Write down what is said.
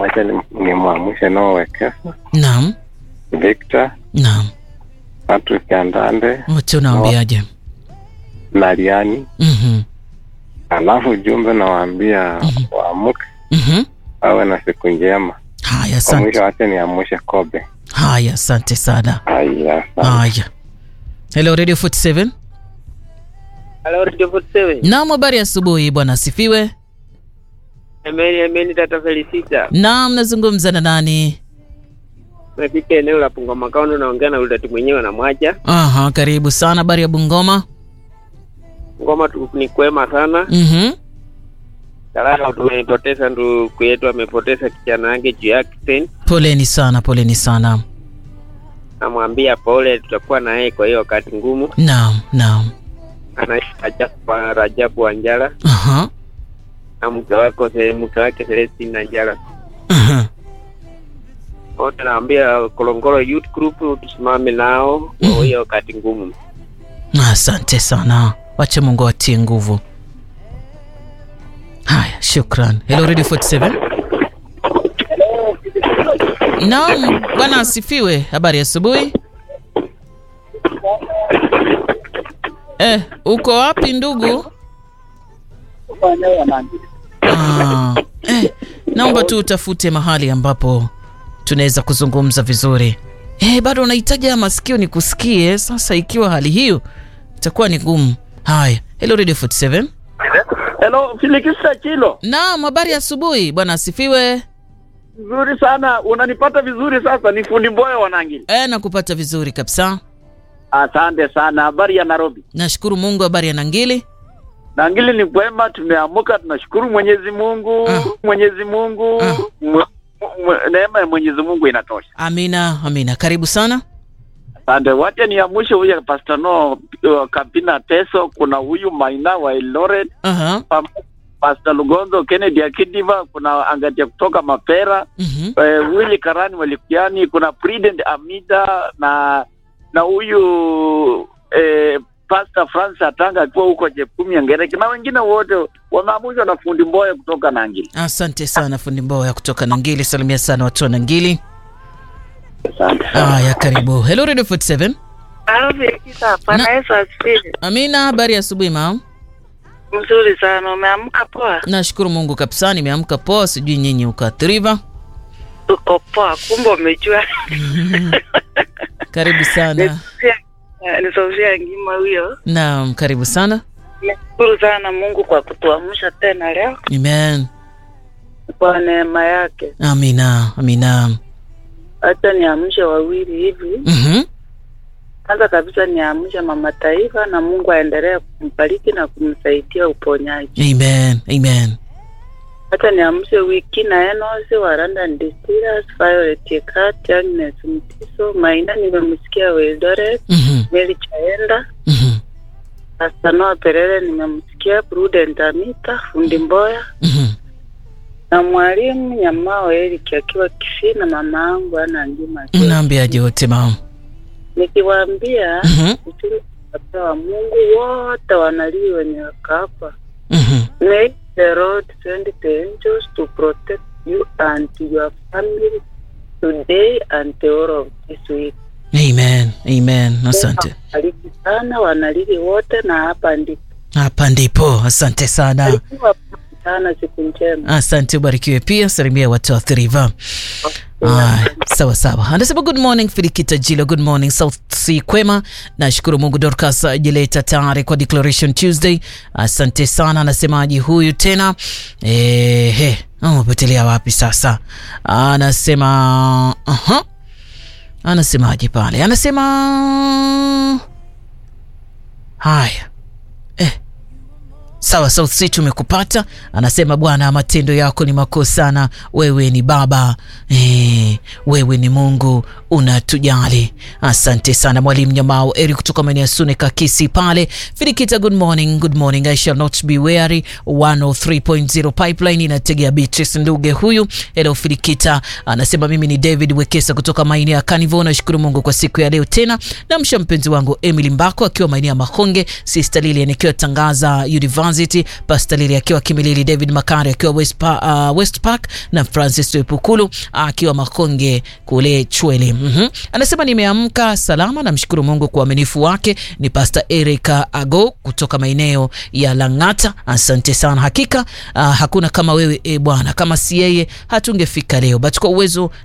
wacha ni- nimwamshe Noah Wekesa, Naam, Victor, naam. Patrick Andande Wote unawaambiaje? na Liani. Mhm, Alafu ujumbe nawaambia waamke, mhm. awe na siku njema. Haya, Kwa asante. mwisho wache niamshe Kobe. Haya, asante sana. Haya, asante. Haya. Hello Radio 47. Halo Radio 47. Naam, habari ya asubuhi bwana asifiwe. Ameni ameni tata Felicita. Naam, nazungumza na nani? Nafika eneo la Bungoma Kaunti naongea na Ulidati mwenyewe na Mwaja. Aha, karibu sana. Habari ya Bungoma? Ngoma tu ni kwema sana. Mhm. Salama tumepoteza ndugu yetu amepoteza kijana wake juu ya accident. Poleni sana, poleni sana. Namwambia pole, tutakuwa na yeye kwa hiyo wakati ngumu. Naam, naam. Anaishi Rajabu, Rajabu Wanjala Aha. na mke wake mke wake Celestine Nanjala. Aha. Wote naambia Kolongolo Youth Group tusimame nao kwa hiyo wakati ngumu. Asante sana. Wacha Mungu atie nguvu. Haya, shukran. Hello Radio 47. Naam, bwana asifiwe. Habari ya asubuhi. Eh, uko wapi ndugu? Ah, eh, naomba tu utafute mahali ambapo tunaweza kuzungumza vizuri. Eh, bado unahitaji haya masikio nikusikie. Sasa ikiwa hali hiyo itakuwa ni ngumu. Haya, hello Radio 47. Hello, Filikisa Chilo. Naam, habari ya asubuhi bwana asifiwe. Nzuri sana, unanipata vizuri sasa. Ni fundi Mboya Wanangili. Eh, nakupata vizuri kabisa. Asante sana. Habari ya Nairobi? Nashukuru Mungu. Habari ya Nangili? Nangili ni kwema, tumeamuka, tunashukuru Mwenyezi Mungu. Ah. Mwenyezi Mungu, Ah. mwe- mwe- neema ya Mwenyezi Mungu inatosha. Amina, amina. Karibu sana. Asante. Wacha niamshe huyu Pastor No uh, Kapina Teso, kuna huyu Maina wa Eldoret, Aha. pam- Pastor Lugonzo Kennedy Akidiva, kuna Angatia kutoka Mapera, Mhm. eh, Willy Karani Walikiani, kuna Prudent Amida na na huyu eh, Pastor Francis Atanga akiwa huko Jepkumi Ngereki na wengine wote wameamushwa na fundi Mboya kutoka Nangili. Asante sana fundi Mboya kutoka Nangili. Salimia sana watu wa Nangili. Asante. Haya, karibu. Hello Radio 47. Alvikisa, Bwana Na- Yesu asifiwe. Amina, habari ya asubuhi mama. Mzuri sana, umeamka poa? Nashukuru Mungu kabisa, nimeamka poa. Sijui nyinyi ukaathiriwa. Uko poa, kumbe umejua. Karibu sana. Nisofia- eh, Ni Sofia Ngima huyo. Naam, karibu sana. Nashukuru sana Mungu kwa kutuamsha tena leo Amen. kwa neema yake. Amina, amina. Acha niamshe wawili hivi. Mhm. Kwanza kabisa niamshe mama taifa, na Mungu aendelee kumbariki na kumsaidia uponyaji. Amen, amen. Hata niamshe wiki na Enosi wa London Distillers, Violet Ekati, Agnes Mtiso, Maina nimemsikia Wildoret, Mhm. Meli Chaenda, Mhm. Pastor Noah Perere nimemsikia, Prudent Amita, Fundi Mboya Mhm. na mwalimu Nyamao Eric akiwa Kisii na mama yangu ana Njuma. Naambiaje wote mama? Nikiwaambia Mhm. uchumi wa Mungu wote wanalii wenye wakaapa. Mhm. May the Lord send the angels to protect you and your family today and the whole of this week. Amen, amen. Asante. Bariki sana wanalili wote na hapa ndipo. Hapa ndipo. Asante sana. Barikiwa sana, siku njema. Asante, ubarikiwe pia. Salimia watu wa Thriva. Ah, sawa sawa. Anasema good morning Filikita Jilo, good morning South Sea Kwema. Nashukuru Mungu Dorcas Jileta tayari kwa Declaration Tuesday. Asante sana. Anasemaji huyu tena eh, he, amepotelea wapi sasa? Anasema aha, anasemaje pale? Anasema haya eh, Sawa, South Sea tumekupata. Anasema Bwana, matendo yako ni makuu sana, wewe ni Baba eh, wewe ni Mungu unatujali. Asante sana mwalimu Nyamao Eri kutoka maeneo ya Sune Kakisi pale Filikita. Good morning, good morning. I shall not be weary. 103.0 pipeline inategea Beatrice Nduge huyu. Hello Filikita, anasema mimi ni David Wekesa kutoka maeneo ya Kanivo. Nashukuru Mungu kwa siku ya leo tena. Namsha mpenzi wangu Emily Mbako akiwa maeneo ya Mahonge, Sister Lilian akiwa Tangaza University University, Pastor Lili akiwa Kimilili, David Makari akiwa West, pa, uh, West Park na Francis Epukulu akiwa Makonge kule Chwele. mm-hmm. Anasema nimeamka salama, namshukuru Mungu kwa uaminifu wake. Ni Pastor Eric Ago kutoka maeneo ya Lang'ata. Asante sana, hakika uh, hakuna kama wewe e Bwana, kama si yeye hatungefika leo, but kwa uwezo